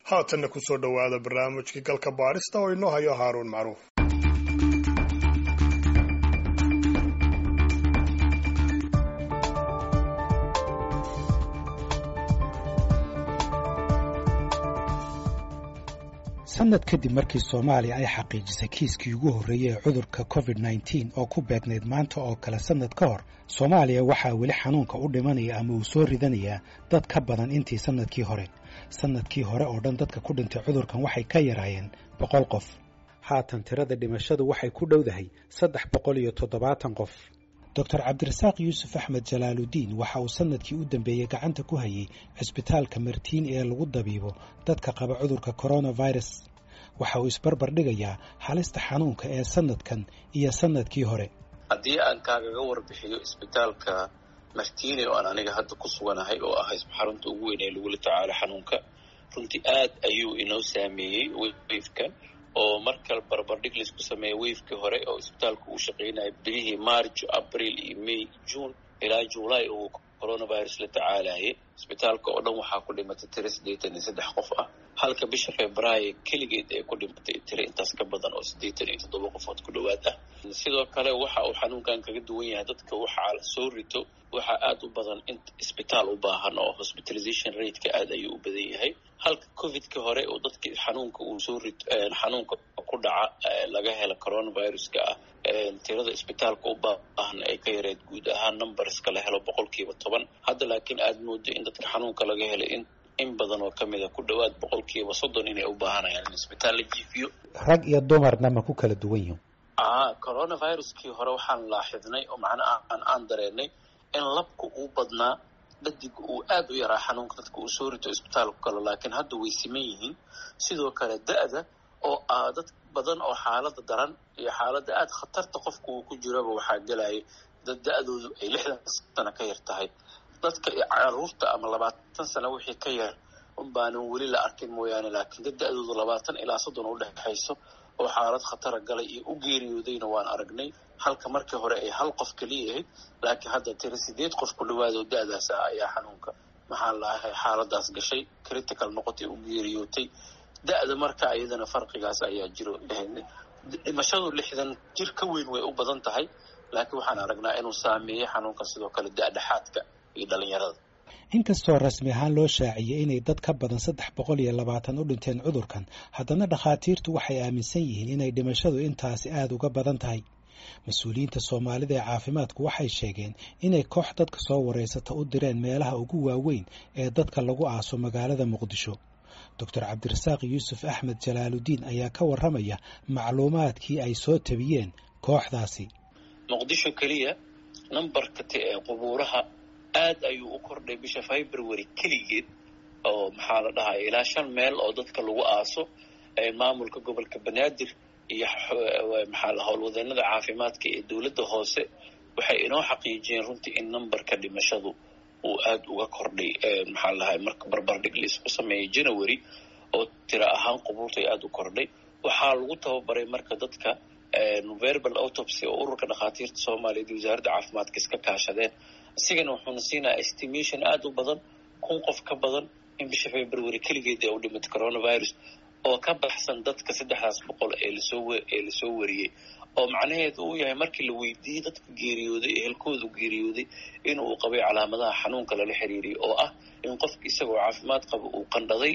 haatanna ku soo dhowaada barnaamijkii galka baadhista oo inoo hayo haaruun macruuf sanad kadib markii soomaaliya ay xaqiijisay kiiskii ugu horreeyey ee cudurka covid nneteen oo ku beegnayd maanta oo kale sannad ka hor soomaaliya waxaa weli xanuunka u dhimanaya ama uu soo ridanayaa dad ka badan intii sannadkii hore sannadkii hore oo dhan dadka ku dhintay cudurkan waxay ka yaraayeen boqol qof haatan tirada dhimashadu waxay ku dhowdahay saddex boqol iyo toddobaatan qof doctor cabdirasaaq yuusuf axmed jalaaludiin waxa uu sannadkii u dambeeyey gacanta ku hayay cisbitaalka martiin ee lagu dabiibo dadka qaba cudurka coronavirus waxa uu isbarbar dhigayaa halista xanuunka ee sannadkan iyo sannadkii hore haddii aan kaagaga warbixiyo isbitaalka martiini oo aan aniga hadda ku suganahay oo ah xarunta ugu weyn ee lagula tacaalo xanuunka runtii aad ayuu inoo saameeyey wefkan oo marka barbardhig laisku sameeya wefkii hore oo isbitaalku uu shaqaynaya bilihii march abril iyo may june ilaa july uu coronavirus la tacaalayay isbitaalka oo dhan waxaa ku dhimatay tiro siddeetan iyo saddex qof ah halka bisha februaayo keligeed ay ku dhimatay tiro intaas ka badan oo siddeetan iyo toddoba qofood ku dhowaad ah sidoo kale waxa uu xanuunkan kaga duwan yahay dadka waxaa soo rito waxaa aada u badan in isbitaal u baahan oo hospitalization rateka aad ayuu u badan yahay halka covidka hore oo dadki xanuunka uu soo rito xanuunka ku dhaca laga hela coronaviruska ah tirada isbitaalka u baahan ay ka yareed guud ahaan numberska la helo boqolkiiba toban hadda laakiin aada moodo in dadka xanuunka laga helay in in badan oo kamid a ku dhowaad boqolkiiba soddon inay u baahanayaan in isbitaal la jiifiyo rag iyo dumarna ma ku kala duwan yihin a coronaviruskii hore waxaan laaxidnay oo macnaha aan aan dareenay in labka uu badnaa dhadiga uu aada u yaraa xanuunka dadka uu soo rito isbitaalku kale laakiin hadda way siman yihiin sidoo kale da-da oo ah dad badan oo xaalada daran iyo xaaladda aada khatarta qofka uu ku jiraba waxaa gelaya dad da-doodu ay lixdan sano ka yar tahay dadka caruurta ama labaatan sano wixii ka yar un baanan weli la arkin mooyaane laakiin dad da-doodu labaatan ilaa soddon u dhexayso oo xaalad khatara galay iyo u geeriyoodayna waan aragnay halka markii hore ay hal qof keliya ahayd laakiin hadda tiro sideed qof ku dhawaad oo da-daas ah ayaa xanuunka maxaa laahay xaaladaas gashay critical noqotay u geeriyootay da-da marka iyadana farqigaas ayaa jiro dhimashadu lixdan jir ka weyn way u badan tahay laakiin waxaan aragnaa inuu saameeyey xanuunka sidoo kale da-dhexaadka iyo dhalinyarada inkastoo rasmi ahaan loo shaaciyey inay dad ka badan saddex boqol iyo labaatan u dhinteen cudurkan haddana dhakhaatiirtu waxay aaminsan yihiin inay dhimashadu intaasi aada uga badan tahay mas-uuliyiinta soomaalida ee caafimaadku waxay sheegeen inay koox dadka soo wareysata u direen meelaha ugu waaweyn ee dadka lagu aaso magaalada muqdisho doctor cabdirasaaq yuusuf axmed jalaaludiin ayaa ka warramaya macluumaadkii ay soo tabiyeen kooxdaasi muqdisho keliya nambarka t ee qubuuraha aad ayuu u kordhay bisha february keligeed oo maxaa la dhahaya ilaa shan meel oo dadka lagu aaso maamulka gobolka banaadir iyo maxaa la howlwadeenada caafimaadka ee dowladda hoose waxay inoo xaqiijiyeen runtii in numberka dhimashadu uu aada uga kordhay maxaa lahay marka barbardhig laisku sameeyay january oo tira ahaan qubuurtay aada u kordhay waxaa lagu tababaray marka dadka verbal autopsy oo ururka dhakhaatiirta soomaaliyeed iyo wasaaradda caafimaadka iska kaashadeen isigana wuxuuna siinaya estimation aada u badan kun qof ka badan in bisha february keligeed ee u dhimatay coronavirus oo ka baxsan dadka saddexdaas boqol ee lasoo ee lasoo wariyey oo macnaheedu uu yahay markii la weydiiyey dadka geeriyooday ee helkoodu geeriyooday in uu qabay calaamadaha xanuunka lala xiriiriyay oo ah in qofka isagoo caafimaad qaba uu qandhaday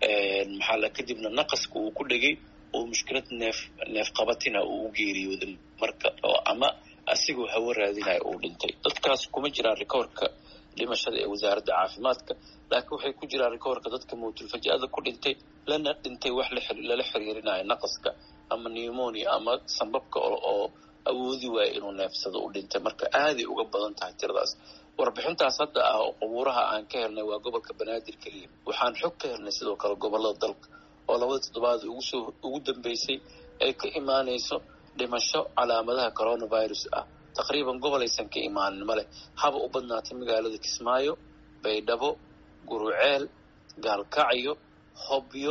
maxaa la kadibna naqaska uu ku dhegay oo mushkilad neef neef qabatina uu u geeriyooday marka oo ama asigoo hawo raadinaya uu dhintay dadkaas kuma jiraan rikoorka dhimashada ee wasaaradda caafimaadka laakiin waxay ku jiraan rikoorka dadka mawtulfaja'ada ku dhintay lana dhintay wax lala xiriirinayo naqaska ama pneumonia ama sambabka oo awoodi waaya inuu neefsado u dhintay marka aaday uga badan tahay tiradaas warbixintaas hadda ah oo qubuuraha aan ka helnay waa gobolka banaadir keliya waxaan xog ka helnay sidoo kale gobolada dalka oo labada toddobaad ugusoo ugu dambeysay ay ka imaanayso dhimasho calaamadaha coronavirus ah taqriiban gobol aysan ka imaanin male haba u badnaatay magaalada kismaayo baydhabo guruceel gaalkacyo hobyo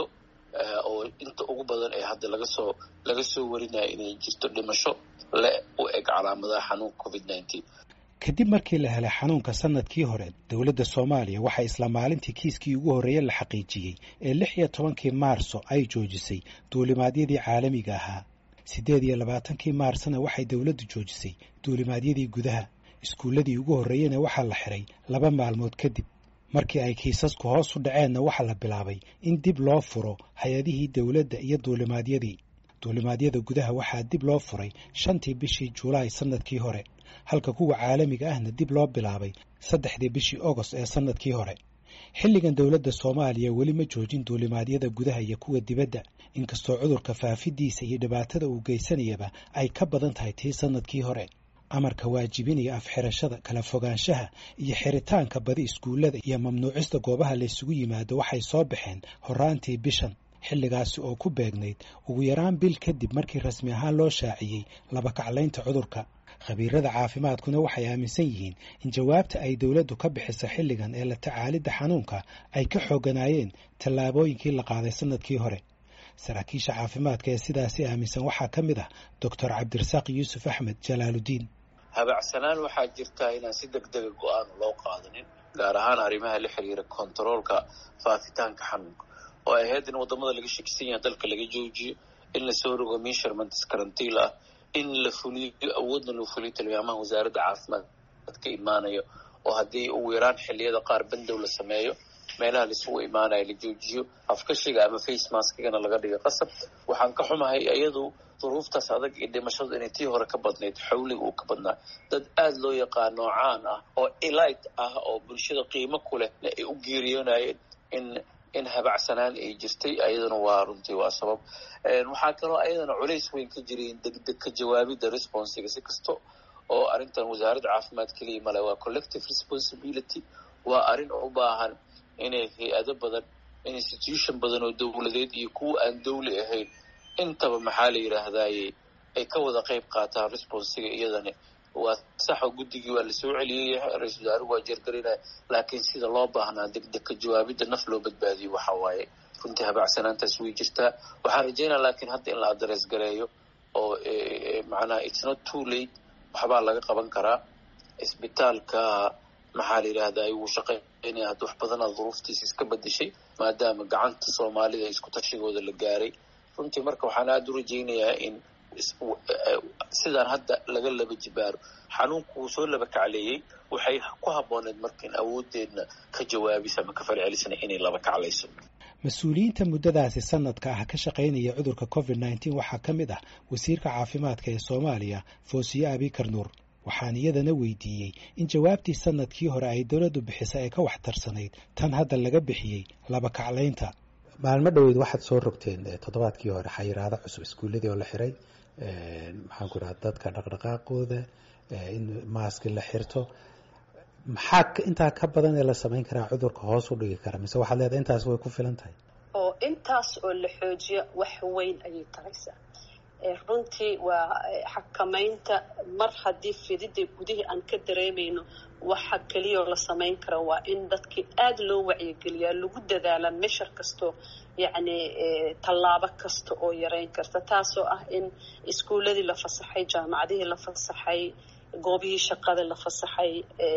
oo inta ugu badan ee hadda laga soo laga soo warinaya inay jirto dhimasho le u eg calaamadaha xanuunka covid nineteen kadib markii la helay xanuunka sanadkii hore dowladda soomaaliya waxaa isla maalintii kiiskii ugu horreeye la xaqiijiyey ee lix iyo tobankii maarso ay joojisay duulimaadyadii caalamiga ahaa siddeed iyo labaatankii maarsna waxay dowladdu joojisay duulimaadyadii gudaha iskuulladii ugu horreeyena waxaa la xiray laba maalmood kadib markii ay kiisasku hoos u dhaceenna waxaa la bilaabay in dib loo furo hay-adihii dowladda iyo duulimaadyadii duulimaadyada gudaha waxaa dib loo furay shantii bishii julaay sannadkii hore halka kuwa caalamiga ahna dib loo bilaabay saddexdii bishii ogost ee sannadkii hore xilligan dowladda soomaaliya weli ma joojin duulimaadyada gudaha iyo kuwa dibadda inkastoo cudurka faafidiisa iyo dhibaatada uu geysanayaba ay ka badan tahay tii sannadkii hore amarka waajibinaya afxirashada kala fogaanshaha iyo xiritaanka badi iskuullada iyo mamnuucista goobaha laysugu yimaado waxay soo baxeen horraantii bishan xilligaasi oo ku beegnayd ugu yaraan bil kadib markii rasmi ahaan loo shaaciyey labakaclaynta cudurka khabiirada caafimaadkuna waxay aaminsan yihiin in jawaabta ay dowladdu ka bixiso xilligan ee la tacaalidda xanuunka ay ka xooganaayeen tallaabooyinkii la qaaday sannadkii hore saraakiisha caafimaadka ee sidaasi aaminsan waxaa ka mid ah doctor cabdirasaaq yuusuf axmed jalaaludiin habacsanaan waxaa jirtaa inaan si deg dega go-aan loo qaadanin gaar ahaan arrimaha la xiriira kontaroolka faafitaanka xanuunka oo ay ahayd in waddamada laga shakisan yaha dalka laga joojiyo in lasoo rogo measurements karantiil ah in la fuliyo awoodna loo fuliyo tilmaamaha wasaaradda caafimaad ka imaanayo oo haddii ugu yaraan xilliyada qaar bandow la sameeyo meelaha laisugu imaanayo la joojiyo afkashiga ama face maskigana laga dhigo qasab waxaan ka xumahay iyadu duruuftaas adag iyo dhimashadu inay tii hore ka badnayd xawliga uu ka badnaa dad aada loo yaqaano caan ah oo elite ah oo bulshada qiimo ku leh ay u geeriyoonayeen in in habacsanaan ay jirtay ayadana waa runtii waa sabab waxaa kaloo ayadana culays weyn ka jiray in degdeg ka jawaabidda responsiga si kasto oo arrintan wasaaradda caafimaad keliya male waa collective responsibility waa arrin u baahan inay hay-ado badan institution badan oo dowladeed iyo kuwa aan dowli ahayn intaba maxaa la yidhaahdaye ay ka wada qayb qaataan responsiga iyadani waa saxo guddigii waa lasoo celiyey ra-isul wasaaruhu waa jeergarinaya laakiin sida loo baahnaa degdeg ka jawaabidda naf loo badbaadiyo waxa waaye runtii habacsanaantaas way jirtaa waxaan rajaynaya laakiin hadda in la adres gareeyo oo macnaha it's not too late waxbaa laga qaban karaa isbitaalka maxaa la yidhahdaa wuu shaqeynaya hadda wax badanaa duruuftiisa iska bedeshay maadaama gacanta soomaalida isku tashigooda la gaaray runtii marka waxaan aada u rajaynayaa in sidaan hadda laga laba jibaaro xanuunku wuu soo laba kacleeyey waxay ku habbooneed marka in awooddeedna ka jawaabisa ama ka falcelisana inay laba kaclayso mas-uuliyiinta muddadaasi sanadka ah ka shaqaynaya cudurka covid nneteen waxaa ka mid ah wasiirka caafimaadka ee soomaaliya foosiye abikar nuur waxaan iyadana weydiiyey in jawaabtii sanadkii hore ay dowladdu bixisay ay ka waxtarsanayd tan hadda laga bixiyey laba kaclaynta maalmo dhoweyd waxaad soo rogteen toddobaadkii hore xayiraado cusub iskuulladii oo la xiray maxaan ku dhaha dadka dhaqdhaqaaqooda in maaski la xirto maxaa intaa ka badan ee la samayn karaa cudurka hoos u dhigi kara mise waxaad leedahay intaas way ku filan tahay oo intaas oo la xoojiyo wax weyn ayay taraysaa runtii waa xakamaynta mar haddii fidida gudihii aan ka dareemayno waxa keliyao la samayn kara waa in dadkii aada loo wacyigeliyaa lagu dadaala meshar kastoo yacni tallaabo kasta oo yareyn karta taasoo ah in iskuuladii la fasaxay jaamacadihii la fasaxay goobihii shaqada la fasaxay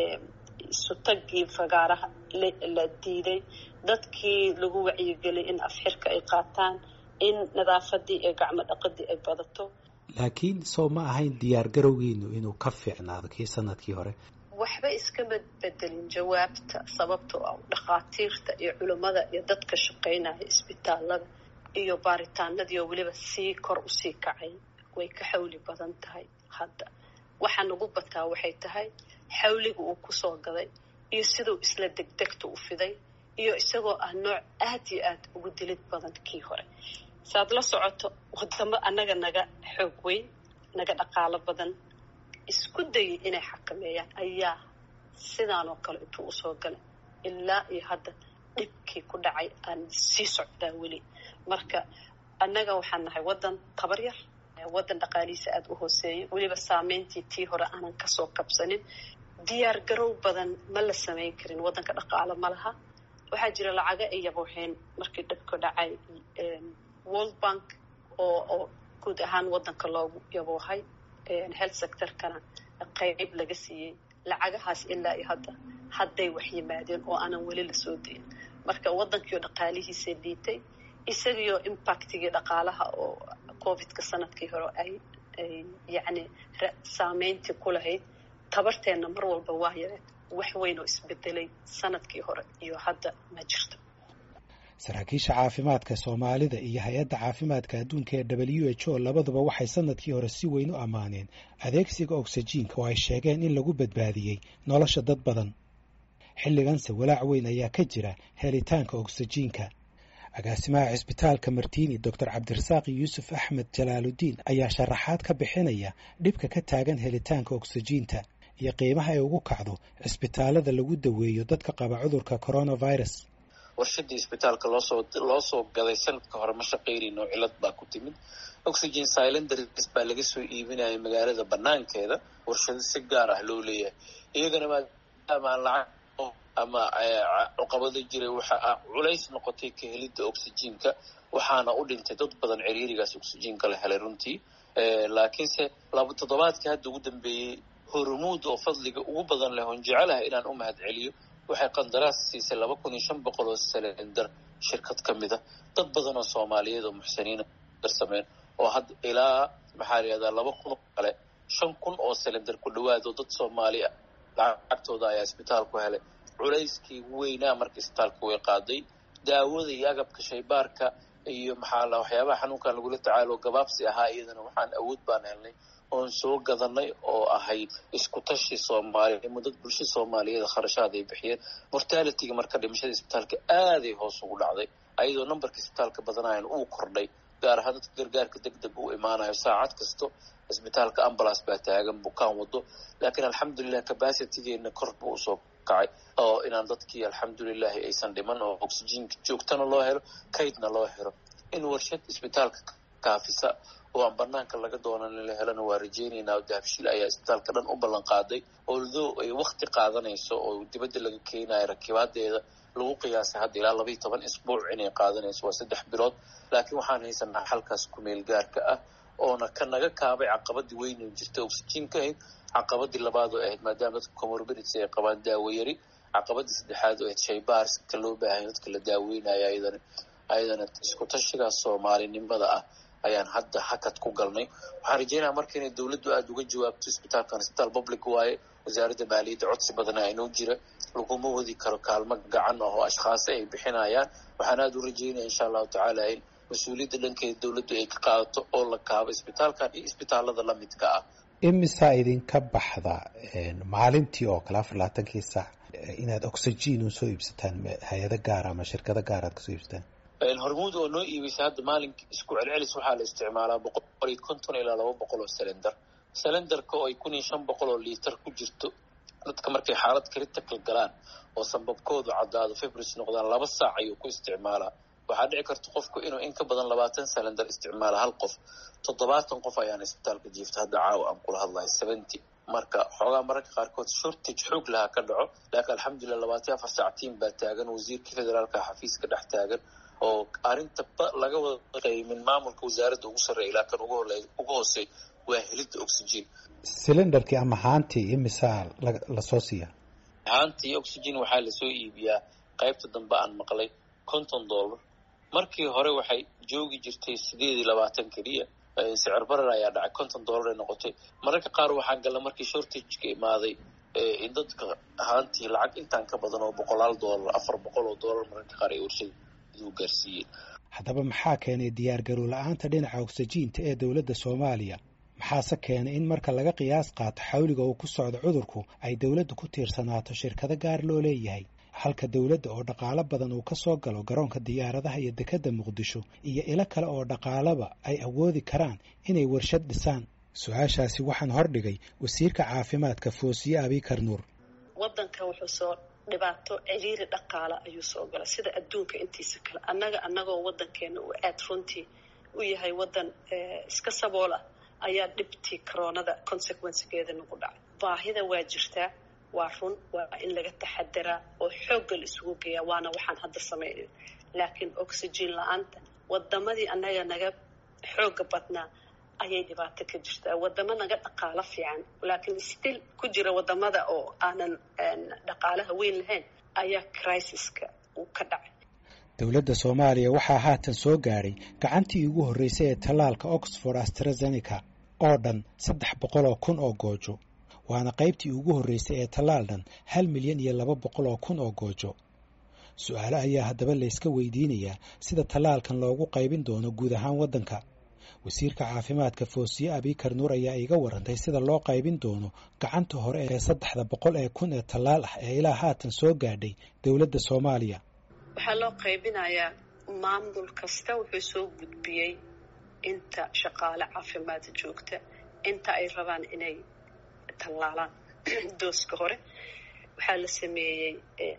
isutagii fagaaraha la diiday dadkii lagu wacyigeliyay in afxirka ay qaataan in nadaafadii iyo gacmo dhaqadii ay badato laakiin soo ma ahayn diyaar garowgiinu inuu ka fiicnaado kii sanadkii hore waxba iskama bedelin jawaabta sababtoo ah dhakhaatiirta iyo culimmada iyo dadka shaqaynaya isbitaalada iyo baaritaanadii oo weliba sii kor usii kacay way ka xawli badan tahay hadda waxaa nagu bataa waxay tahay xawliga uu kusoo gaday iyo siduu isla degdegta u fiday iyo isagoo ah nooc aad iyo aad ugu dilid badan kii hore saaad la socoto wadamo annaga naga xoog weyn naga dhaqaalo badan isku dayay inay xakameeyaan ayaa sidaan oo kale intuu usoo galay ilaa iyo hadda dhibkii ku dhacay aan sii socdaa weli marka annaga waxaan nahay waddan tabar yar waddan dhaqaalihiisa aada u hooseeya weliba saameyntii tii hore aanan kasoo kabsanin diyaar garow badan ma la samayn karin waddanka dhaqaalo ma laha waxaa jira lacaga ay yabooheen markii dhibku dhacay world bank oo oo guud ahaan waddanka loogu yaboohay health sectorkana qayb laga siiyey lacagahaas ilaa iyo hadda hadday wax yimaadeen oo aanan weli lasoo dayin marka waddankiio dhaqaalihiisa liitay isagiioo impactigii dhaqaalaha oo covidka sanadkii hore ay ay yacni saameyntii ku lahayd tabarteenna mar walba waa yareed wax weyn oo isbedelay sanadkii hore iyo hadda ma jirto saraakiisha caafimaadka soomaalida iyo hay-adda caafimaadka adduunka ee w h o labaduba waxay sanadkii hore si weyn u ammaaneen adeegsiga ogsajiinka oo ay sheegeen in lagu badbaadiyey nolosha dad badan xilliganse walaac weyn ayaa ka jira helitaanka ogsajiinka agaasimaha cisbitaalka martiini doctor cabdirasaaq yuusuf axmed jalaaludiin ayaa sharaxaad ka bixinaya dhibka ka taagan helitaanka ogsajiinta iyo qiimaha ay ugu kacdo cisbitaalada lagu daweeyo dadka qaba cudurka coronavirus warshadii isbitaalka loosoo loo soo gaday sanadka hore ma shaqaynayno cilad baa ku timid oxygen cylinders baa laga soo iibinaya magaalada banaankeeda warshado si gaar ah loo leeyahay iyagana maadaama aan lacag ama cuqabado jiray waxa culays noqotay ka helidda oxygenka waxaana u dhintay dad badan ciriirigaas oxygenka la helay runtii laakiinse laba toddobaadkii hadda ugu dambeeyey hormuud oo fadliga ugu badan leh oon jecelahay inaan u mahad celiyo waxay qandaraas siisay laba kun iyo shan boqol oo selendar shirkad ka mid a dad badan oo soomaaliyeed oo muxsiniina darsameen oo hadda ilaa maxaa layihahdaa laba kun oo kale shan kun oo selendar ku dhawaado dad soomaali ah lacagtooda ayaa isbitaalku helay culayskii weynaa marka isbitaalka way qaaday daawada iyo agabka shaybaarka iyo maxaa la waxyaabaha xanuunkan lagula tacaalo gabaabsi ahaa iyadana waxaan awood baan helnay oon soo gadanay oo ahayd isku tashi soomaaliya mudad bulsha soomaaliyeed kharashaad ay bixiyeen mortalityga marka dhimashada isbitaalka aaday hoos ugu dhacday ayadoo numberka isbitaalka badanayan uu kordhay gaar ahaan dadka gargaarka deg deg u imaanayo saacad kasto isbitaalka ambulance baa taagan bukaan wado laakiin alxamdulilah capacitygeena kor buu usoo kacay oo inaan dadkii alxamdulilahi aysan dhiman oo oxygenka joogtana loo helo kaydna loo helo in warshad isbitaalka kaafisa oo aan banaanka laga doonan in la helana waa rajeynaynaa oo dahabshil ayaa isbitaalka dhan u ballan qaaday although ay wakti qaadanayso oo dibadda laga keenayo rakibaadeeda lagu qiyaasay hadda ilaa labaiyo toban isbuuc inay qaadanayso waa saddex bilood laakiin waxaan haysanaa xalkaas kumeel gaarka ah oona ka naga kaabay caqabadii weynu jirta oxygenka ahayd caqabadii labaad oo ahayd maadaama dadka comorbidity ay qabaan daawo yari caqabadii saddexaad oo ahayd shaybaarska loo baahanya dadka la daaweynaya ayadana ayadana isku tashigaas soomaalinimada ah ayaan hadda hakad ku galnay waxaan rajeynaya marka inay dowladdu aada uga jawaabto isbitaalkan isbitaal public waaye wasaaradda maaliyadda codsi badana inoo jira laguma wadi karo kaalmo gacan ah oo ashkhaasi ay bixinayaan waxaan aada u rajeynaya insha allahu tacaala in mas-uuliyadda dhankeeda dowladdu ay ka qaadato oo la kaabo isbitaalkan iyo isbitaalada la midka ah imisaa idinka baxda maalintii oo kale afar labaatankii saac inaad oxygen u soo iibsataan hay-ado gaara ama shirkado gaar aad kasoo iibsataan hormuud oo noo iibisay hadda maalinka isku celcelis waxaa la isticmaalaa boqol iyo konton ilaa laba boqol oo selendar selendarka oo ay kun iyo shan boqol oo liitar ku jirto dadka markay xaalad critical galaan oo sambabkoodu caddaado fibris noqdaan laba saac ayuu ku isticmaalaa waxaa dhici karta qofku inuu in ka badan labaatan selendar isticmaala hal qof toddobaatan qof ayaan isbitaalka jiifta hadda caawa aan kula hadlahay seventy marka xoogaa mararka qaarkood shortage xoog lahaa ka dhaco laakiin alxamdulilah labaatan afar saac tiim baa taagan wasiirka federaalka xafiiska dhex taagan oo arrinta laga wada qaymin maamulka wasaaradda ugu sarreeya ilaa kan ugu hoosey waa helidda oxygen cylindarkii ama haantii imisaa lasoo siiya haantii oxygen waxaa lasoo iibiyaa qaybta dambe aan maqlay konton dollar markii hore waxay joogi jirtay sideed iyo labaatan keliya sicir barar ayaa dhacay konton dollar ay noqotay mararka qaar waxaa gala markii shortageka imaaday in dadka haantii lacag intaan ka badan oo boqolaal dollar afar boqol oo dollar mararka qaar ay warshada gaarsiiyeen haddaba maxaa keenay diyaargarow la-aanta dhinaca oksijiinta ee dowladda soomaaliya maxaase keenay in marka laga qiyaas qaato xawliga uu ku socdo cudurku ay dowladdu ku tiirsanaato shirkado gaar loo leeyahay halka dowladda oo dhaqaalo badan uu ka soo galo garoonka diyaaradaha iyo dekedda muqdisho iyo ilo kale oo dhaqaalaba ay awoodi karaan inay warshad dhisaan su-aashaasi waxaan hordhigay wasiirka caafimaadka foosiye abikar nuur wadanka wuxuu soo dhibaato ciriiri dhaqaala ayuu soo gala sida adduunka intiisa kale annaga annagoo wadankeena uu aad runtii u yahay wadan iska sabool ah ayaa dhibtii coronada consequencegeeda nagu dhacay baahida waa jirtaa waa run waa in laga taxadaraa oo xoogga la isugu geeyaa waana waxaan hadda samaynayo laakiin oxygen la-aanta wadamadii annaga naga xooga badnaa ayay dhibaato ka jirtaa wadamo naga dhaqaalo fiican laakiin still ku jira wadamada oo aanan dhaqaalaha weyn lahayn ayaa crisis-ka uu ka dhacay dowladda soomaaliya waxaa haatan soo gaadhay gacantii ugu horreysay ee tallaalka oxford astrazeneca oo dhan saddex boqol oo kun oo goojo waana qaybtii ugu horreysay ee tallaal dhan hal milyan iyo laba boqol oo kun oo goojo su-aale ayaa haddaba layska weydiinayaa sida tallaalkan loogu qaybin doono guud ahaan waddanka wasiirka caafimaadka foosiye abikar nuur ayaa iiga warantay sida loo qaybin doono gacanta hore ee saddexda boqol ee kun ee tallaal ah ee ilaa haatan soo gaadhay dowladda soomaaliya waxaa loo qaybinayaa maamul kasta wuxuu soo gudbiyey inta shaqaale caafimaad joogta inta ay rabaan inay tallaalaan dooska hore waxaa la sameeyey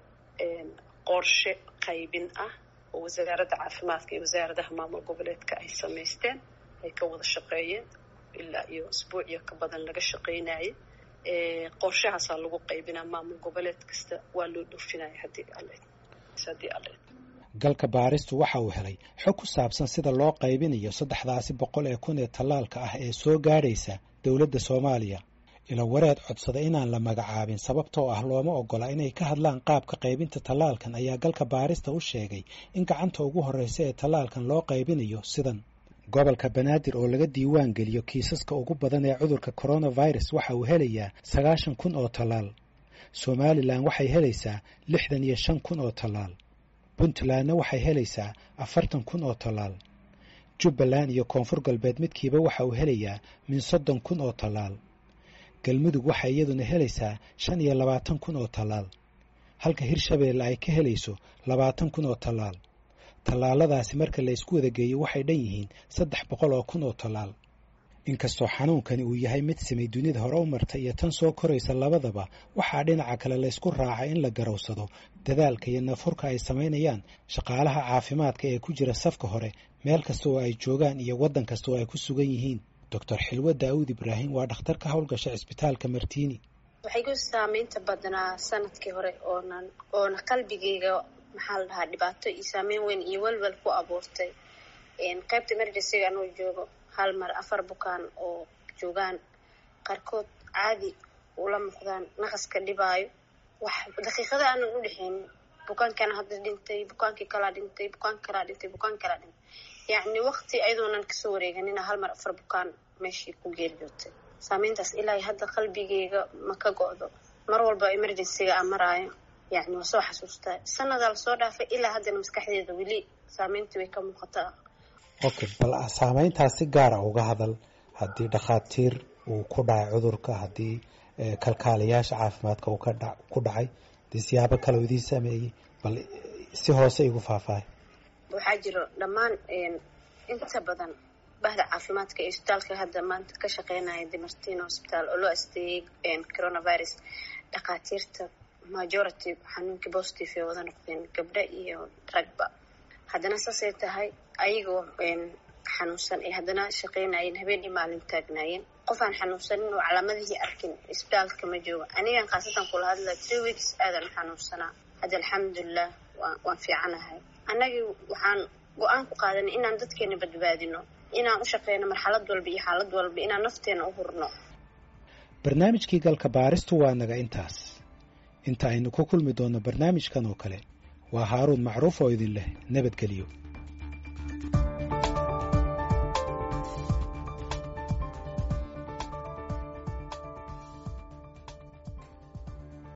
qorshe qaybin ah oo wasaaradda caafimaadka iyo wasaaradaha maamul goboleedka ay samaysteen ay ka wada shaqeeyeen ilaa iyo isbuuciyo ka badan laga shaqaynayay qorshahaasaa lagu qaybinaa maamul goboleed kasta waa loo dhoofinaya haddii alle haddii alle galka baaristu waxa uu helay xog ku saabsan sida loo qaybinayo saddexdaasi boqol ee kun ee tallaalka ah ee soo gaadhaysa dowladda soomaaliya ilo wareed codsada inaan la magacaabin sababtoo ah looma ogola inay ka hadlaan qaabka qaybinta tallaalkan ayaa galka baarista u sheegay in gacanta ugu horreysa ee tallaalkan loo qaybinayo sidan gobolka banaadir oo laga diiwaan geliyo kiisaska ugu badan ee cudurka coronavirus waxa uu helayaa sagaashan kun oo tallaal somalilan waxay helaysaa lixdan iyo shan kun oo tallaal puntlandna waxay helaysaa afartan kun oo tallaal jubbaland iyo koonfur galbeed midkiiba waxa uu helayaa min soddon kun oo tallaal galmudug waxay iyaduna helaysaa shan iyo labaatan kun oo tallaal halka hirshabeelle ay ka helayso labaatan kun oo tallaal tallaaladaasi marka la ysku wada geeyo waxay dhan yihiin saddex boqol oo kun oo tallaal inkastoo xanuunkani uu yahay mid simay dunida hore u marta iyo tan soo koraysa labadaba waxaa dhinaca kale laysku raacay in la garowsado dadaalka iyo nafurka ay samaynayaan shaqaalaha caafimaadka ee ku jira safka hore meel kasta oo ay joogaan iyo waddan kasta oo ay ku sugan yihiin doctor xilwe daawud ibraahim waa dhakhtar ka howlgasha cisbitaalka martiini waxay ku saamaynta badnaa sanadkii hore oonan oona qalbigeyga maxaa la dhahaa dhibaato iyo saameyn weyn iyo welwel ku abuurtay qaybta emergencyga anuu joogo hal mar afar bukaan oo joogaan qaarkood caadi ula muuqdaan naqaska dhibaayo wax daqiiqada aanan u dhexeynin bukaankaana hadda dhintay bukaankii kalaa dhintay bukaanki kalaa dhintay bukaan kalaa dhintay yacni waqti ayadoonan kasoo wareeganina hal mar afar bukaan meeshii ku geeriyootay saameyntaas ilaa hadda qalbigeyga ma ka go-do mar walba emergencyga aan maraayo yacni waa soo xasuustaa sanadaa lasoo dhaafay ilaa haddana maskaxdeeda weli saameyntii way ka muuqataa okay bal saameyntaas si gaara uga hadal haddii dhakhaatiir uu ku dhacay cudurka haddii kalkaalayaasha caafimaadka uu ka dha ku dhacay hadii siyaabo kale u idiin sameeyey bal si hoose igu faahfaahay waxaa jiro dhammaan inta badan bahda caafimaadka iyo isbitaalka hadda maanta ka shaqeynaya demartin hosbitaal oo loo asteeyey coronavirus dhakhaatiirta majority xanuunkii positive ee wada noqdeen gabdho iyo ragba haddana saasay tahay ayagoo xanuunsan ay haddana shaqeynayeen habeen iyo maalin taagnaayeen qof aan xanuunsanin oo calaamadihii arkin isbitaalka ma joogo anigan khaasatan kula hadla three weeks aadan xanuunsanaa hadda alxamdulilah waan fiicanahay annagii waxaan go-aan ku qaadanay inaan dadkeena badbaadino inaan u shaqeyno marxalad walba iyo xaalad walba inaan nafteena u hurno barnaamijkii galka baaristu waa naga intaas inta aynu ku kulmi doonno barnaamijkan oo kale waa haaruun macruuf oo idin leh nabadgelyo